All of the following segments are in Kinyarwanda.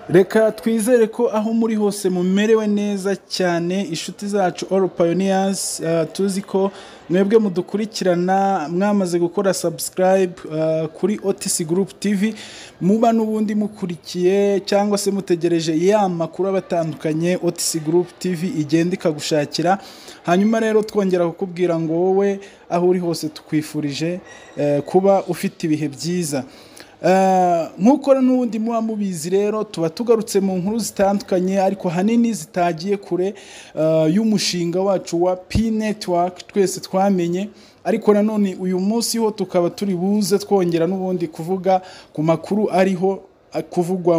Reka twizere ko aho muri hose mumerewe neza cyane inshuti zacu All Pioneers uh, tuzi ko mwebwe mudukurikirana mwamaze gukora subscribe uh, kuri Otis Group TV muba n'ubundi mukurikiye cyangwa se mutegereje ya makuru abatandukanye Otis Group TV igenda ikagushakira hanyuma rero twongera kukubwira ngo wowe aho uri hose tukwifurije uh, kuba ufite ibihe byiza nk'uko n'ubundi muba mubizi rero tuba tugarutse mu nkuru zitandukanye ariko hanini zitagiye kure y'umushinga wacu wa p network twese twamenye ariko nanone uyu munsi ho tukaba turi buze twongera n'ubundi kuvuga ku makuru ariho kuvugwa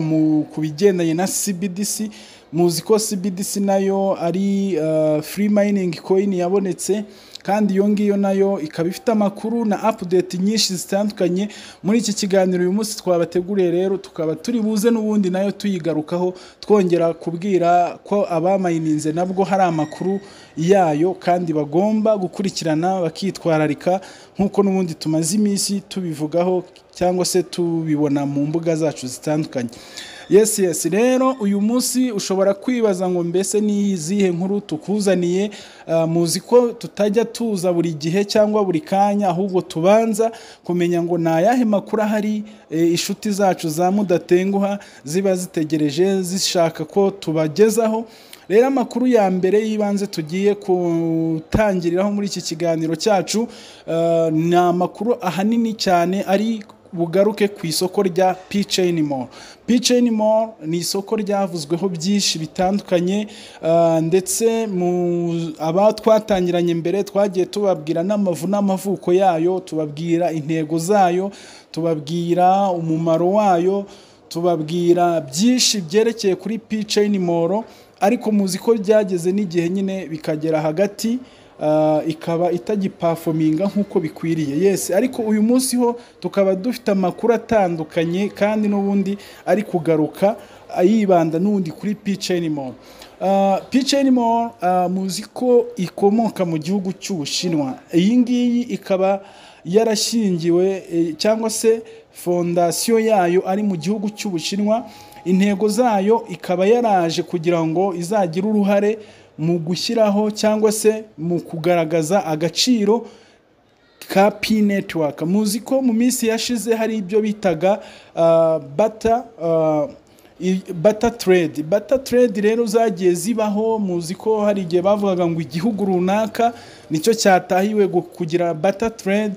ku bigendanye na cbdc muzi ko cbdc nayo ari free mining coin yabonetse kandi iyo ngiyo nayo ikaba ifite amakuru na update nyinshi zitandukanye muri iki kiganiro uyu munsi twabateguriye rero tukaba turi buze n'ubundi nayo tuyigarukaho twongera kubwira ko abamayininze nabwo hari amakuru yayo kandi bagomba gukurikirana bakitwararika nk'uko n'ubundi tumaze iminsi tubivugaho cyangwa se tubibona mu mbuga zacu zitandukanye yes yes rero uyu munsi ushobora kwibaza ngo mbese ni izihe nkuru tukuzaniye muzi ko tutajya tuza buri gihe cyangwa buri kanya ahubwo tubanza kumenya ngo ni ayahe makuru ahari inshuti zacu za mudatenguha ziba zitegereje zishaka ko tubagezaho rero amakuru ya mbere y'ibanze tugiye gutangiriraho muri iki kiganiro cyacu ni amakuru ahanini cyane ari bugaruke ku isoko rya piceni mall piceni mall ni isoko ryavuzweho byinshi bitandukanye ndetse aba twatangiranye mbere twagiye tubabwira n'amavu n'amavuko yayo tubabwira intego zayo tubabwira umumaro wayo tubabwira byinshi byerekeye kuri piceni mall ariko muzi ko byageze n'igihe nyine bikagera hagati ikaba itagipafominga nk'uko bikwiriye yesi ariko uyu munsi ho tukaba dufite amakuru atandukanye kandi n'ubundi ari kugaruka yibanda n'ubundi kuri piceni mall piceni mall muzi ko ikomoka mu gihugu cy'ubushinwa iyi ngiyi ikaba yarashingiwe cyangwa se fondasiyo yayo ari mu gihugu cy'ubushinwa intego zayo ikaba yaraje kugira ngo izagire uruhare mu gushyiraho cyangwa se mu kugaragaza agaciro ka p network muzi ko mu minsi yashize hari ibyo bitaga bata bata trade bata trade rero zagiye zibaho muzi ko hari igihe bavugaga ngo igihugu runaka nicyo cyatahiwe kugira bata trade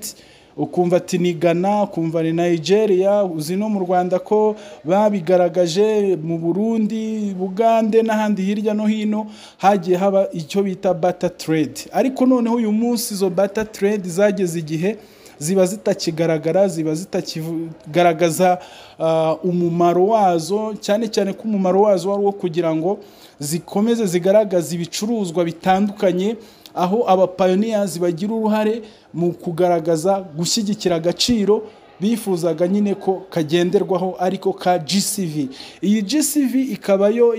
ukumva ati ni Ghana ukumva ni Nigeria uzi no mu Rwanda ko babigaragaje mu Burundi Bugande n'ahandi hirya no hino hagiye haba icyo bita bata trade ariko noneho uyu munsi izo bata trade zageze igihe ziba zitakigaragara ziba zitakigaragaza umumaro wazo cyane cyane ko umumaro wazo wari uwo kugira ngo zikomeze zigaragaza ibicuruzwa bitandukanye aho abapayoniyazi bagira uruhare mu kugaragaza gushyigikira agaciro bifuzaga nyine ko kagenderwaho ariko ka GCV iyi GCV ikaba yo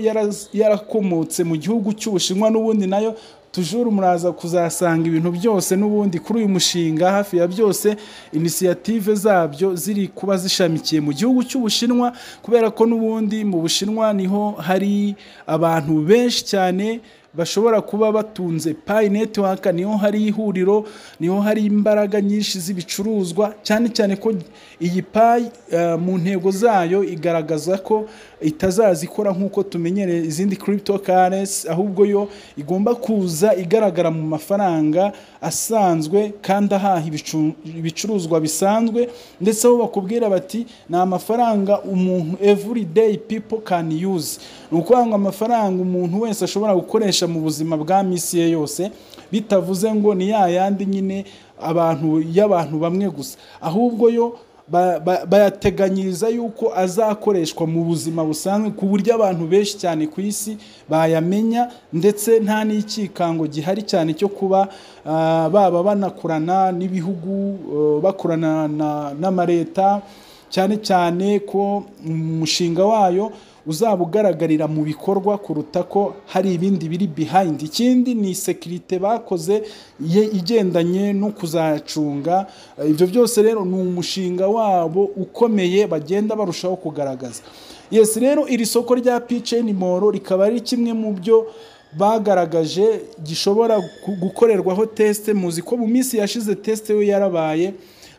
yarakomotse mu gihugu cy'ubushinwa n'ubundi nayo tujuru muraza kuzasanga ibintu byose n'ubundi kuri uyu mushinga hafi ya byose inisiyative zabyo ziri kuba zishamikiye mu gihugu cy'ubushinwa kubera ko n'ubundi mu bushinwa niho hari abantu benshi cyane bashobora kuba batunze payi netiwaka niho hari ihuriro niho hari imbaraga nyinshi z'ibicuruzwa cyane cyane ko iyi payi mu ntego zayo igaragaza ko itazazikora nk'uko tumenyereye izindi kiripito karesi ahubwo yo igomba kuza igaragara mu mafaranga asanzwe kandi ahaha ibicuruzwa bisanzwe ndetse aho bakubwira bati ni amafaranga umuntu evuri deyi pipo kani yuzi ni ukuvuga ngo amafaranga umuntu wese ashobora gukoresha mu buzima bwa minsi ye yose bitavuze ngo ni ya yandi nyine abantu y'abantu bamwe gusa ahubwo yo bayateganyiriza yuko azakoreshwa mu buzima busanzwe ku buryo abantu benshi cyane ku isi bayamenya ndetse nta n'ikikango gihari cyane cyo kuba baba banakorana n'ibihugu bakorana n'amaleta cyane cyane ko umushinga wayo uzaba ugaragarira mu bikorwa kuruta ko hari ibindi biri behind ikindi ni sekirite bakoze igendanye no kuzacunga ibyo byose rero ni umushinga wabo ukomeye bagenda barushaho kugaragaza yesi rero iri soko rya pcn moro rikaba ari kimwe mu byo bagaragaje gishobora gu- gukorerwaho tesite muzi ko mu minsi yashize tesite yo yarabaye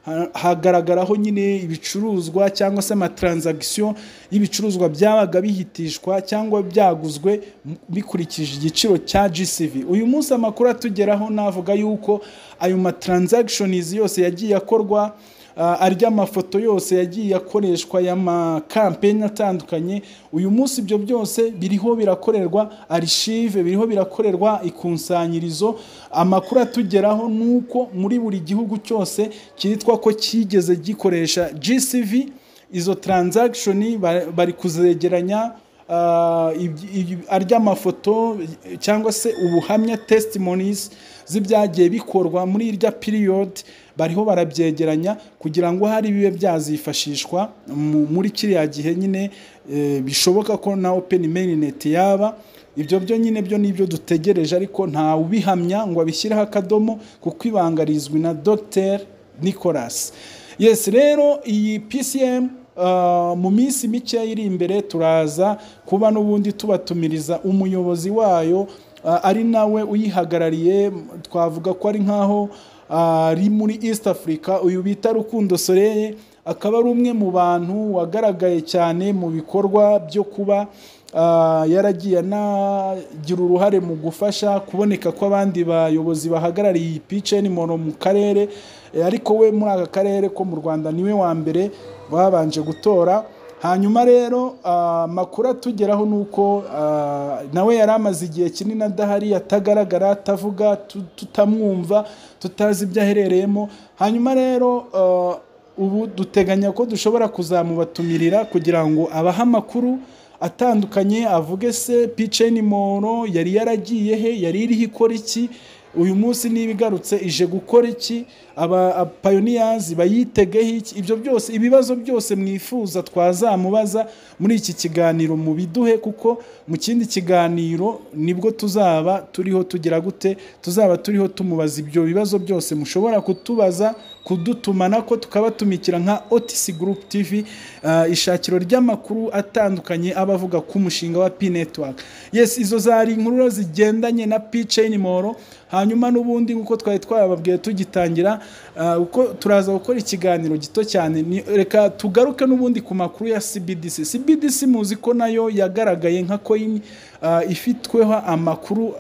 ha- hagaragaraho nyine ibicuruzwa cyangwa se amatransagisiyo y'ibicuruzwa byabaga bihitishwa cyangwa byaguzwe m- bikurikije igiciro cya GCV uyu munsi amakuru atugeraho navuga yuko ayo matransactions yose yagiye akorwa ah, arya amafoto yose yagiye akoreshwa y'amakampeni atandukanye uyu munsi ibyo byose biriho birakorerwa arishive biriho birakorerwa ikusanyirizo amakuru atugeraho ni uko muri buri gihugu cyose cyitwa ko cyigeze gikoresha GCV izo transaction ba- bari kuzegeranya ah, iby- iby- arya mafoto cyangwa se ubuhamya testimonies z'ibyagiye bikorwa muri irya period bariho barabyegeranya kugira ngo hari bibe byazifashishwa mu- muri kiriya gihe nyine eh, bishoboka ko na open mainnet yaba ibyo byo nyine byo nibyo dutegereje ariko nta ubihamya ngo abishyireho akadomo kuko ibanga rizwi na Dr Nicolas yes rero iyi PCM uh, mu minsi mikeya iri imbere turaza kuba n'ubundi tubatumiriza umuyobozi wayo uh, ari nawe uyihagarariye twavuga ko ari nkaho ari muri East Africa uyu bita Rukundo Soreye akaba ari umwe mu bantu wagaragaye cyane mu bikorwa byo kuba ah, yaragiye anagira uruhare mu gufasha kuboneka kw'abandi bayobozi bahagarariye iyi PCN Mono mu karere Eh, ariko we muri aka karere ko mu Rwanda niwe wa mbere babanje gutora hanyuma rero amakuru atugeraho ni uko ah, nawe yari amaze igihe kinini adahari atagaragara atavuga tu- tutamwumva tutazi ibyo aherereyemo hanyuma rero ah, ubu duteganya ko dushobora kuzamubatumira kugira ngo abahe amakuru atandukanye avuge se piceni moro yari yaragiye he yari iriho ikora iki uyu munsi niba igarutse ije gukora iki aba payoniyazi bayitegeho iki ibyo byose ibibazo byose mwifuza twazamubaza muri iki kiganiro mubiduhe kuko mu kindi kiganiro nibwo tuzaba turiho tugira gute tuzaba turiho tumubaza ibyo bibazo byose mushobora kutubaza kudutuma nako tukabatumikira nka otisi gurupu tivi ah, ishakiro ry'amakuru atandukanye aba avuga ku mushinga wa pi netiwaka yesi izo zari inkuru zigendanye na pi ceyini moro hanyuma n'ubundi nk'uko twari twababwiye tugitangira ah, uko turaza gukora ikiganiro gito cyane ni- reka tugaruke n'ubundi ku makuru ya cbdc cbdc muzi ko nayo yagaragaye nka koyini ah, ifitweho amakuru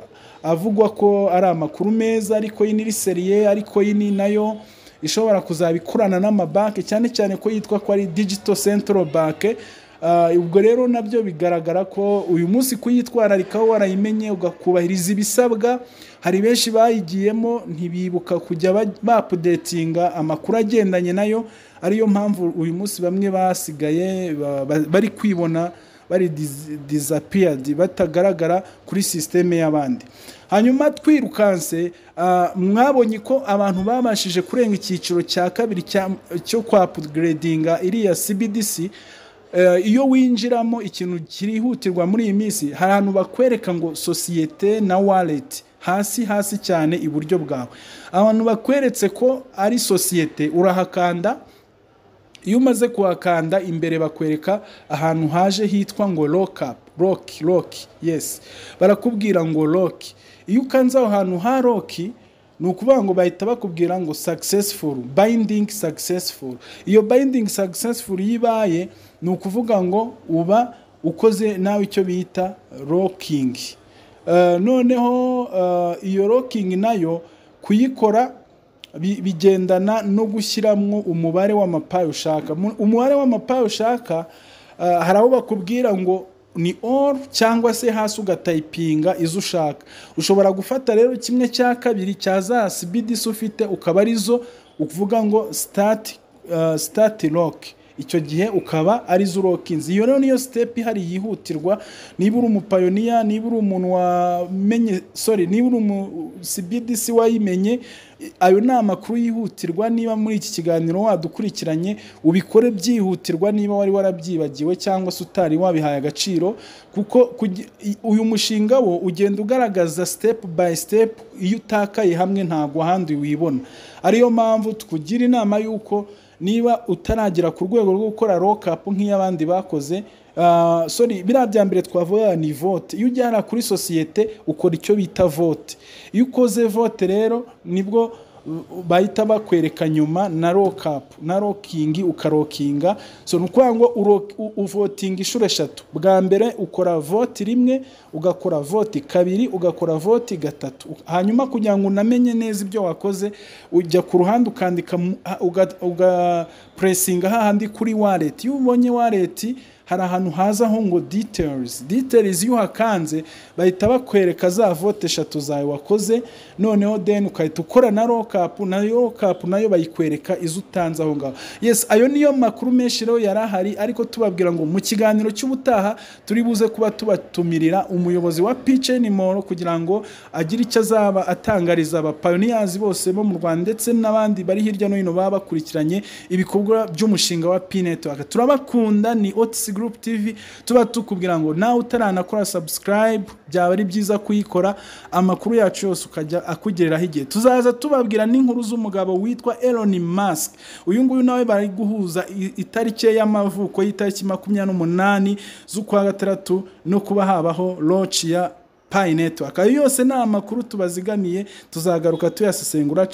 avugwa ko ari amakuru meza ariko yini iri seriye ariko yini nayo ishobora kuzaba ikorana n'amabanki cyane cyane ko yitwa ko ari digital central bank Ah, ubwo rero nabyo bigaragara ko uyu munsi kuyitwararikaho warayimenye ugakubahiriza ibisabwa hari benshi bayigiyemo ntibibuka kujya ba- bapudetinga amakuru agendanye nayo ariyo mpamvu uyu munsi bamwe basigaye ba- ba- bari kwibona bari dis- disappeared batagaragara kuri sisiteme y'abandi hanyuma twirukanse ah, mwabonye ko abantu babashije kurenga icyiciro cya kabiri cya- cyo kwa upgradinga iriya cbdc Eh, iyo winjiramo ikintu kirihutirwa muri iyi minsi hari ahantu bakwereka ngo sosiyete na wallet hasi hasi cyane iburyo bwawe abantu bakweretse ko ari sosiyete urahakanda iyo umaze kuhakanda imbere bakwereka ahantu haje hitwa ngo lock up lock lock yes barakubwira ngo lock iyo ukanze aho hantu ha lock ni ukuvuga ngo bahita bakubwira ngo successful binding successful iyo binding successful yibaye ni ukuvuga ngo uba ukoze nawe icyo bita locking Eh, noneho eh, iyo locking nayo kuyikora bi- bigendana no gushyiramo umubare w'amapayi ushaka Mu- umubare w'amapayi ushaka ah, hari abo bakubwira ngo ni all cyangwa se hasi ugatayipinga izo ushaka ushobora gufata rero kimwe cya kabiri cya za sibidisi ufite ukaba arizo uvuga ngo start, ah, start lock icyo gihe ukaba ari zo urokinze iyo rero niyo step ihari yihutirwa niba uri umupayoniya niba uri umuntu wamenye sorry niba uri umu CBDC wayimenye i- ayo ni amakuru yihutirwa niba muri iki kiganiro wadukurikiranye ubikore byihutirwa niba wari warabyibagiwe cyangwa se utari wabihaye agaciro kuko kugi- i- uyu mushinga wo ugenda ugaragaza step by step iyo utakaye hamwe ntabwo ahandi wibona ariyo mpamvu tukugira inama y'uko niba utaragera ku rwego rwo gukora lockup nk'iy'abandi bakoze Ah, sorry biriya bya mbere twavuga ni vote iyo ujyana kuri sosiyete ukora icyo bita vote iyo ukoze vote rero nibwo uh, bahita bakwereka nyuma na rokapu na rokingi ukarokinga so ni ukuvuga ngo uro- u- uvotinga inshuro eshatu bwa mbere ukora vote rimwe ugakora vote kabiri ugakora vote gatatu hanyuma kugira ngo unamenye neza ibyo wakoze ujya ku ruhande ukandika mu- ha- uga- uga puresinga hahandi kuri wareti iyo ubonye wareti hari ahantu hazaho ngo details details iyo uhakanze bahita bakwereka za vote eshatu zawe wakoze noneho then ukahita ukora na lockup na lockup nayo bayikwereka izo utanze aho ngaho yes ayo niyo makuru menshi rero yari ahari ariko tubabwira ngo mu kiganiro cy'ubutaha turi buze kuba tubatumirira umuyobozi wa PCN Mall kugira ngo agire icyo azaba atangariza abapayoniyazi bose bo mu Rwanda ndetse n'abandi bari hirya no hino baba bakurikiranye ibikorwa by'umushinga wa P-Network turabakunda ni Otis Group TV tuba tukubwira ngo nawe utaranakora subscribe byaba ari byiza kuyikora amakuru yacu yose ukajya akugereraho igihe tuzaza tubabwira n'inkuru z'umugabo witwa Elon Musk uyu nguyu nawe bari guhuza i- itariki ye y'amavuko y'itariki makumyabiri n'umunani z'ukwa gatandatu no kuba habaho launch ya Pi Network ayo yose ni amakuru tubaziganiye tuzagaruka tuyasesengura